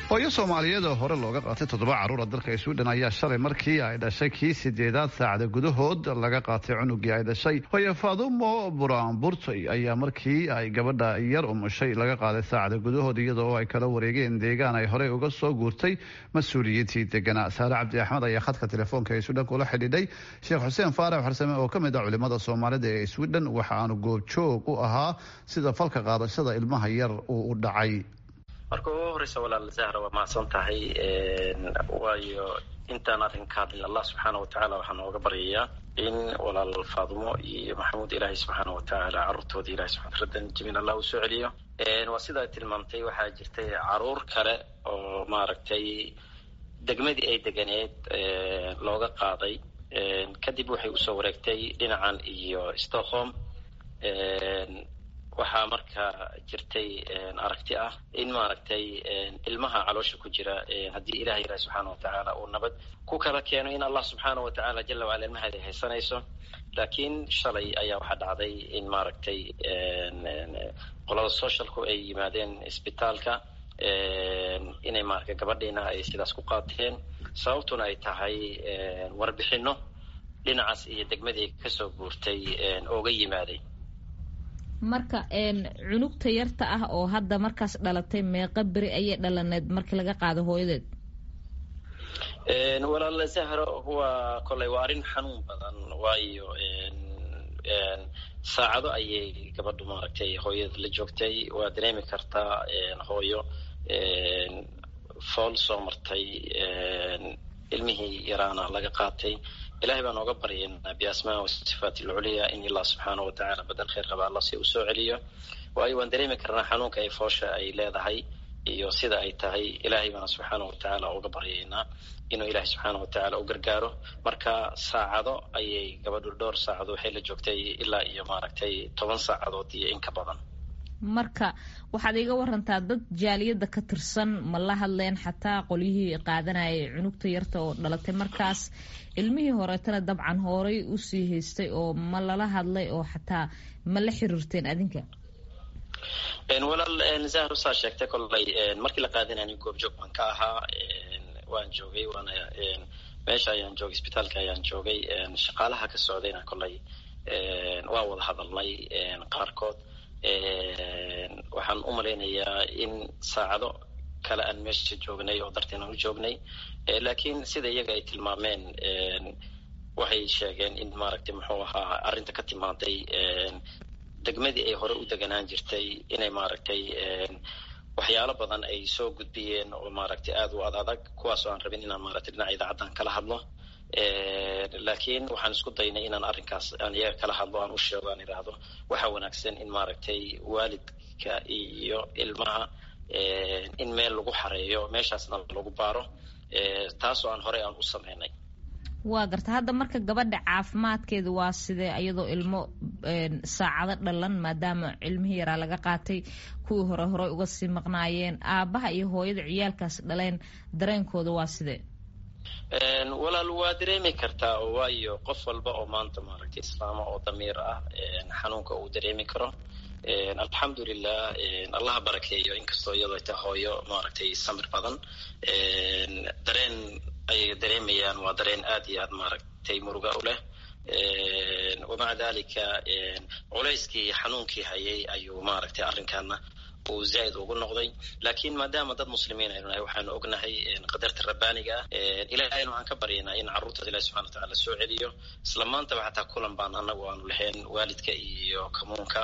hooyo soomaaliyeed oo hore looga qaatay toddoba carruura dalka sweden ayaa shalay markii ay dhashay kii sideedaad saacada gudahood laga qaatay cunugii ay dhashay hooye faadumo buraanburtay ayaa markii ay gabadha yar umushay laga qaaday saacada gudahood iyadoo ay kala wareegeen deegaan ay horey uga soo guurtay mas-uuliyiintii deganaa saare cabdi axmed ayaa khadka telefoonka ee sweden kula xidhiidhay sheekh xuseen faarax xarsame oo ka mid ah culimada soomaalida ee sweden waxa aanu goobjoog u ahaa sida falka qaadashada ilmaha yar uu u dhacay marka ugu horeysa walaal zahra waa mahadsan tahay waayo intaan arrinka hadlin allah subxaana watacaala waxaa nooga baryayaa in walaal faadumo iyo maxamuud ilaahay subxaana watacaala carruurtooda ilahay subxana radan jamiil allah uu soo celiyo waa sidaa tilmaamtay waxaa jirtay caruur kale oo maaragtay degmadii ay deganeed looga qaaday kadib waxay usoo wareegtay dhinacan iyo stockholm waxaa marka jirtay aragti ah in maaragtay ilmaha caloosha ku jira haddii ilaah ilahi subxaana watacaala uu nabad ku kala keeno in allah subxaana watacaala jala wacala ilmaheeda ay haysanayso laakiin shalay ayaa waxaa dhacday in maaragtay qolada socialku ay yimaadeen isbitaalka inay maarata gabadhiina ay sidaas ku qaateen sababtuna ay tahay warbixino dhinacaas iyo degmadii kasoo guurtay ooga yimaaday marka cunugta yarta ah oo hadda markaas dhalatay meeqa beri ayay dhalaneed markii laga qaado hooyadeed walaal zahro waa koley waa arrin xanuun badan waayo saacado ayay gabadhu maaragtay hooyada la joogtay waa dareemi kartaa hooyo fool soo martay ilmihii yaraana laga qaatay ilahay baan ooga baryaynaa biasmaa wasifaat alculiya in allah subxaana watacaala badal khayr qaba alla si uu soo celiyo waayo waan dareemi karnaa xanuunka ay foosha ay leedahay iyo sida ay tahay ilahay baana subxaana watacaala uga baryaynaa inuu ilahay subxaana watacaala u gargaaro marka saacado ayay gabadhu dhowr saacado waxay la joogtay ilaa iyo maaragtay toban saacadood iyo in ka badan marka waxaad iga warantaa dad jaaliyadda ka tirsan ma la hadleen xataa qolyihii qaadanayay cunugta yarta oo dhalatay markaas ilmihii horeetana dabcan horay usii haystay oo ma lala hadlay oo xataa ma la xiriirteen adinka walaal zahro saa sheegtay kolley markii la qaadanayay goobjoog baan ka ahaa waan joogay waana meesha ayaan joogay isbitaalka ayaan joogay shaqaalaha ka socdayna kolley waa wada hadalnay qaarkood waxaan u malaynayaa in saacado kale aan meesha joognay oo darteen aan u joognay laakiin sida iyaga ay tilmaameen waxay sheegeen in maaragtay muxuu ahaa arrinta ka timaaday degmadii ay hore u deganaan jirtay inay maaragtay waxyaalo badan ay soo gudbiyeen oo maaragtay aada u ad adag kuwaas oo aan rabin inaan maaragtay dhinaca idaacaddan kala hadlo laakiin waxaan isku daynay inaan arrinkaas aan iyaga kala hadlo aan u sheego aan idhaahdo waxaa wanaagsan in maaragtay waalidka iyo ilmaha in meel lagu xareeyo meeshaasna lagu baaro taasoo aan horey aan u sameynay waa garta hadda marka gabadha caafimaadkeeda waa sidee iyadoo ilmo saacado dhalan maadaama cilmihii yaraa laga qaatay kuwii hore horey uga sii maqnaayeen aabaha iyo hooyada ciyaalkaas dhaleen dareenkooda waa sidee walaal waa dareemi kartaa waayo qof walba oo maanta maaragtay islaama oo damiir ah xanuunka uu dareemi karo alxamdulilah allaha barakeeyo inkastoo iyadoo ta hooyo maaragtay samir badan dareen ay dareemayaan waa dareen aad iyo aad maaragtay muruga u leh wamaca dalika culayskii xanuunkii hayay ayuu maaragtay arrinkaana uu zaaid ugu noqday laakiin maadaama dad muslimiin aynu nahay waxaanu ognahay qadarta rabbaaniga ah ilahayna waxaan ka baryaynaa in carruurtooda ilahi subxana watacala soo celiyo isla maantaba xataa kulan baan anagu aanu lahayn waalidka iyo kamuunka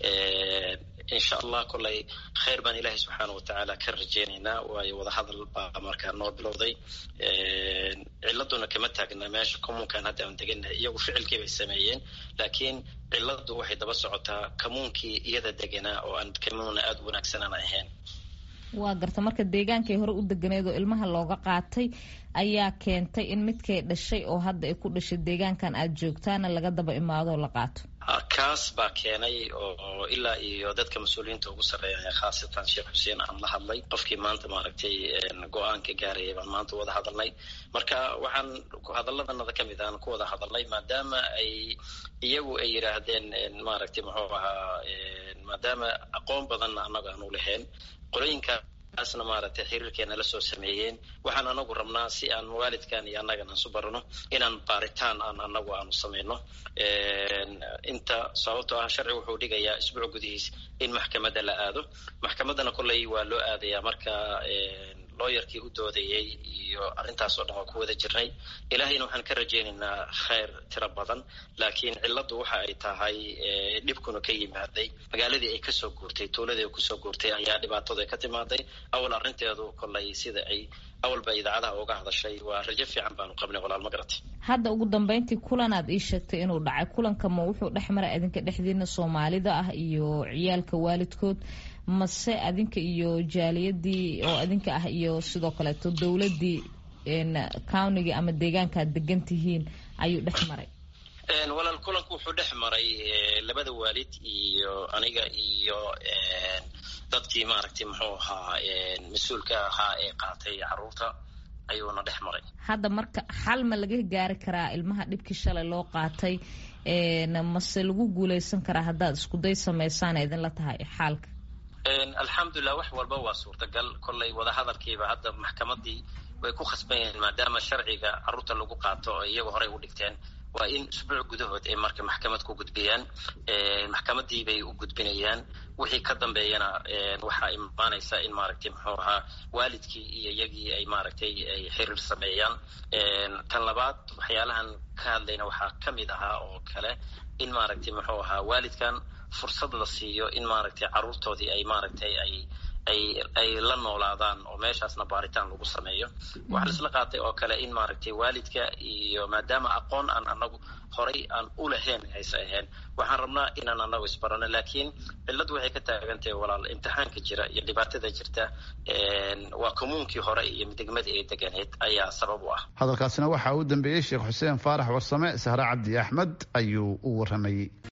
insha allah kolley khayr baan ilahi subxaana watacaala ka rajeynaynaa waayo wadahadal baa markaa noo bilowday ciladuna kama taagna meesha kamuunkan hadda aan degannahay iyagu ficilkii bay sameeyeen laakiin ciladu waxay daba socotaa kamuunkii iyada deganaa oo aan kamuuna aada u wanaagsanaan ahayn waa garta marka deegaankay hore u deganeed oo ilmaha looga qaatay ayaa keentay in midkay dhashay oo hadda ay ku dhashay deegaankan aada joogtaana laga daba imaado oo la qaato kaas baa keenay oo ilaa iyo dadka mas-uuliyiinta ugu sarreeya khaasatan sheekh xuseen aan la hadlay qofkii maanta maaragtay go-aanka gaarayay baan maanta wada hadalnay marka waxaan hadalladanada ka mid aan ku wada hadalnay maadaama ay iyagu ay yidhaahdeen maaragtay muxuu ahaa maadaama aqoon badanna annaga aanu lahayn qolooyinka taasna maaragtay xiriirkeena la soo sameeyeen waxaan anagu rabnaa si aan waalidkan iyo annagana isu barano inaan baaritaan aan anagu aanu samayno inta sababtoo ah sharci wuxuu dhigayaa isbuuc gudihiis in maxkamadda la aado maxkamaddana kolley waa loo aadayaa marka looyarkii u doodayey iyo arrintaas oo dhan waa ku wada jirnay ilaahayna waxaan ka rajaynaynaa khayr tiro badan laakiin cilladdu waxa ay tahay dhibkuna ka yimaaday magaaladii ay kasoo guurtay tuuladii ay kusoo guurtay ayaa dhibaatadu ka timaaday awal arrinteedu kollay sida ay awalba idaacadaha uga hadashay waa rajo fiican baanu qabnay walaal ma garatay hadda ugu dambeyntii kulan aad ii sheegtay inuu dhacay kulanka ma wuxuu dhex maray adinka dhexdiina soomaalida ah iyo ciyaalka waalidkood mase adinka iyo jaaliyadii oo adinka ah iyo sidoo kaleeto dowladii countiga ama deegaanka aad degan tihiin ayuu dhex maray walaal kulanku wuxuu dhex maray labada waalid iyo aniga iyo dadkii maaragtay muxuu ahaa mas-uulka ahaa ee qaatay caruurta ayuuna dhex maray hadda marka xal ma laga gaari karaa ilmaha dhibkii shalay loo qaatay mase lagu guuleysan karaa haddaad iskuday samaysaan idinla tahay xaalka alxamdulilah wax walba waa suurtagal kollay wadahadalkiiba hadda maxkamadii way ku khasban yihiin maadaama sharciga caruurta lagu qaato oo iyagu horey u dhigteen waa in usbuuc gudahood ay marka maxkamad ku gudbiyaan maxkamadii bay u gudbinayaan wixii ka dambeeyana waxaa imaanaysa in maaragtay muxuu ahaa waalidkii iyo iyagii ay maaragtay ay xiriir sameeyaan tan labaad waxyaalahan ka hadlayna waxaa ka mid ahaa oo kale in maaragtay muxuu ahaa waalidkan fursad la siiyo in maaragtay caruurtoodii ay maaragtay ay ay ay la noolaadaan oo meeshaasna baaritaan lagu sameeyo waxaa laisla qaatay oo kale in maaragtay waalidka iyo maadaama aqoon aan anagu horay aan u lahayn hayse ahayn waxaan rabnaa inaan anagu isbarano laakiin cilladdu waxay ka taagantahay walaal imtixaanka jira iyo dhibaatada jirta waa kommuunkii hore iyo degmadii ay deganeed ayaa sabab u ah hadalkaasina waxaa u dambeeyey sheekh xuseen faarax warsame sahre cabdi axmed ayuu u waramayey